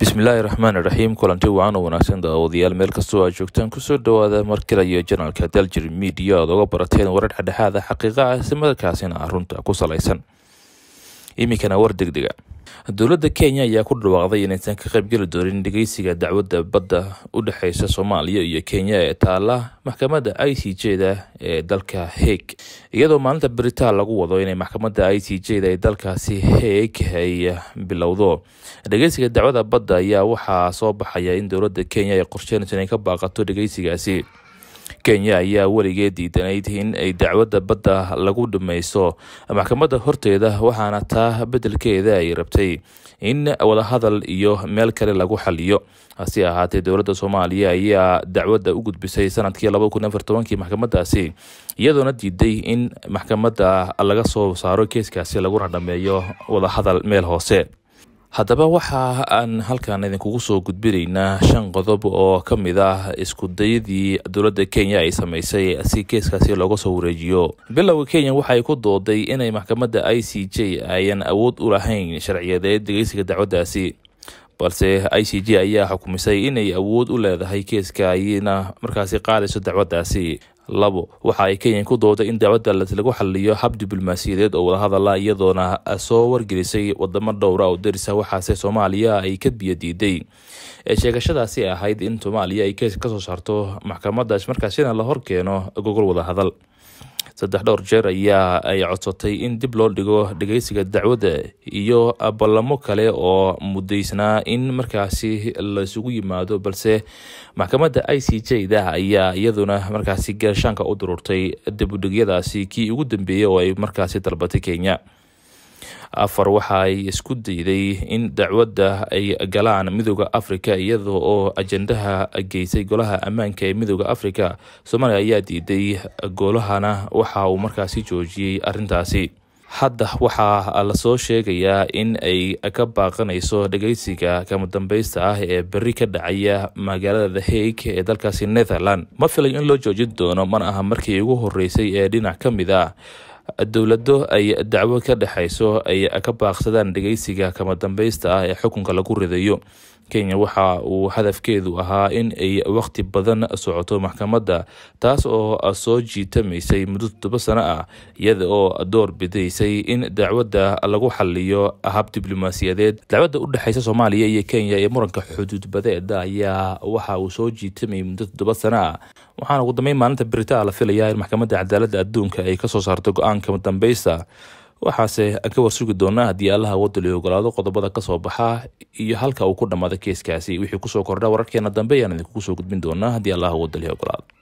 bismillaahi raxmaan iraxiim kulanti wacan oo wanaagsan daawadayaal meel kastoo aad joogtaan kusoo dhawaada mar kale iyo janalka daljir midiya aad oga barateen warar dhexdhexaada xaqiiqa ah islamarkaasina ah runta ku salaysan iminkana war degdega dowladda kenya ayaa ku dhawaaqday inaysan ka qaybgeli doonin dhegeysiga dacwadda badda u dhexeysa soomaaliya iyo kenya ee taala maxkamadda i c j da ee dalka haeg iyadoo maalinta beritaan lagu wado inay maxkamadda i c j da ee dalkaasi haeg ay bilowdo dhegeysiga dacwadda badda ayaa waxaa soo baxaya in dowladda kenya ay qorsheynayso inay ka baaqato dhegeysigaasi kenya ayaa weligeed diidanayd in ay dacwadda badda lagu dhamaysto maxkamadda horteeda waxaana taa beddelkeeda ay rabtay in wadahadal iyo meel kale lagu xaliyo hase ahaatee dowladda soomaaliya ayaa dacwadda u gudbisay sanadkii laba kun afar tobankii maxkamaddaasi iyadoona diiday in maxkamadda laga soo saaro keeskaasi laguna dhameeyo wadahadal meel hoose haddaba waxa aan halkan idinkugu soo gudbinaynaa shan qodob oo ka mid ah iskudayadii dowladda kenya ay sameysay si keeskaasi looga soo wareejiyo bilowga kenya waxay ku dooday inay maxkamadda i c j ayan awood u lahayn sharciyadeed dhegeysiga dacwaddaasi balse i c j ayaa xukumisay inay awood u leedahay keeska ayna markaasi qaadayso dacwaddaasi labo waxa ay kenya ku dooday in dacwadda lagu xaliyo hab diblomaasiyadeed oo wadahadala iyadoona soo wargelisay wadamo dhowra oo darisa waxaase soomaaliya ay ka biyo diiday ee sheegashadaasi ahayd in soomaaliya ay kees kasoo saarto maxkamadaas markaasina la horkeeno gogol wadahadal saddex dhowr jeer ayaa ay codsatay in dib loo dhigo dhegeysiga dacwadda iyo ballamo kale oo mudaysnaa in markaasi laisugu yimaado balse maxkamadda i c j da ayaa iyaduna markaasi gaashaanka u dururtay dibudhigyadaasi kii ugu dambeeyey oo ay markaasi dalbatay kenya afar waxa ay isku dayday in dacwadda ay galaan midooda africa iyada oo ajendaha geysay golaha ammaanka ee midooda africa soomaaliya ayaa diiday golahana waxa uu markaasi joojiyey arintaasi hadda waxaa lasoo sheegayaa in ay ka baaqanayso dhegeysiga kama dambeysta ah ee beri ka dhacaya magaalada the haeg ee dalkaasi netherland ma filay in loo joojin doono mana aha markii ugu horeysay ee dhinac ka mid ah dowlado ay dacwo ka dhexayso ay ka baaqsadaan dhegeysiga kama dambeysta ah ee xukunka lagu ridayo kenya waxa uu hadafkeedu ahaa in ay waqti badan socoto maxkamadda taas oo soo jiitamaysay muddo toddoba sano ah iyada oo door bidaysay in dacwadda lagu xaliyo hab diblomaasiyadeed dacwadda u dhexeysa soomaaliya iyo kenya ee muranka xuduud badeeda ayaa waxa uu soo jiitamayay muddo toddoba sano ah waxaana ugu dambeyn maalinta beritaa la filayaa in maxkamadda cadaaladda adduunka ay kasoo saarto go-aanka dambeysta waxaase aan ka warsugi doonaa haddii allaha wadali ogolaado qodobada kasoo baxa iyo halka uu ku dhammaado keeskaasi wixii kusoo kordha wararkeena dambe ayaan idinkugu soo gudbin doonaa haddii allaha wadali ogolaado